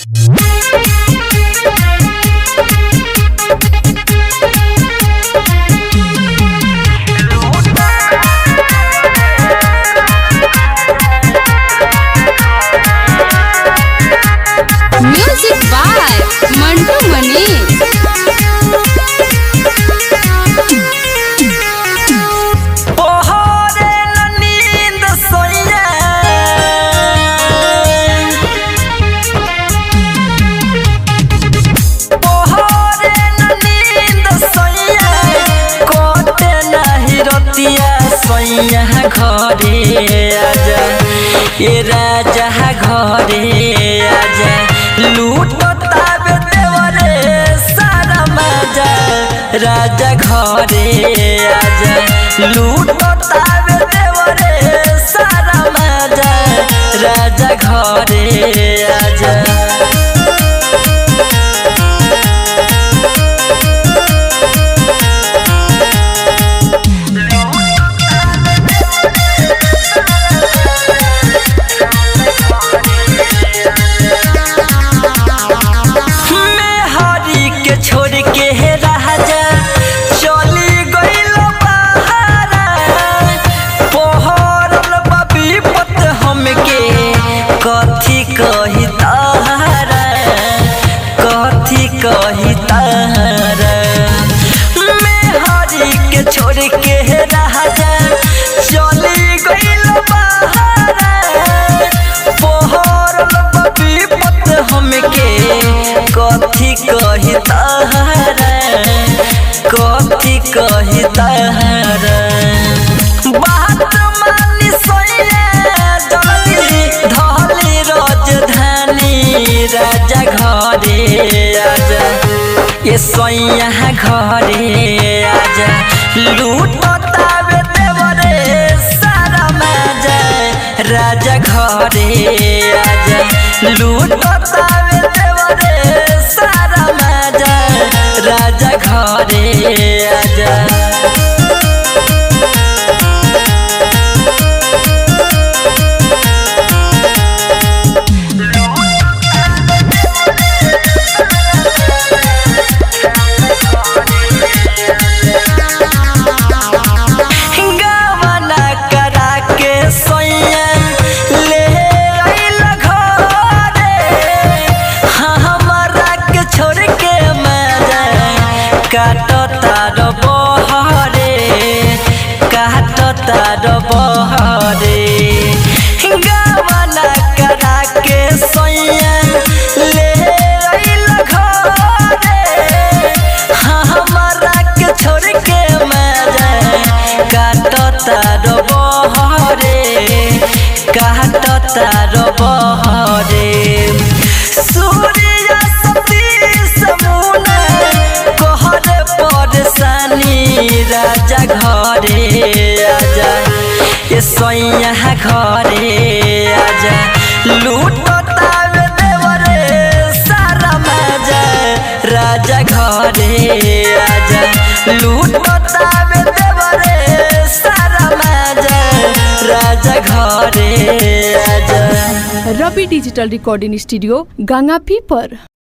music by Mantu Manish पहरे न नींद सोइया पहरे न नींद सोइया कोटे नाही रतिया सोइया घरे आजा ए राजा घरे आजा लूटतावे देवरे सारा मजा राजा घरे आजा लूटतावे देवरे सारा मजा राजा घरे आजा मैं हरी के छोड़ के हे राजा चली गइल बहारा पहरल बा विपत हमके कथी कही तारा कथी कही तारा मैं हरी के छोड़ के हे राजा चली गइल बहारा पहरल बा विपत हमके कथी कही तारा कथी कही तारा बात मानी सोइया जल्दी धली राजधानी राजा घरे आजा ये सोइया घरे आजा लूटतावे देवरे सारा मजा राजा घरे आजा लूटतावे देवरे सारा मजा राजा घरे आजा गावना करा के सोइया ले आइल घरे हाँ हमरा के छोड़ के मजा काटो तार बहरे काटो तार बहरे गावना करा के सोइया ले आइल घरे हाँ हमरा के छोड़ के मजा काटो तार बहरे काटो तार बहरे सूर्य सतीश मुना कहरे परेशानी राजा घरे आजा ये सोइया घरे आजा लूटतावे देवरे सारा मजा राजा घरे आजा लूटतावे देवरे सारा मजा राजा घरे आजा रवि डिजिटल रिकॉर्डिंग स्टूडियो गंगापी पर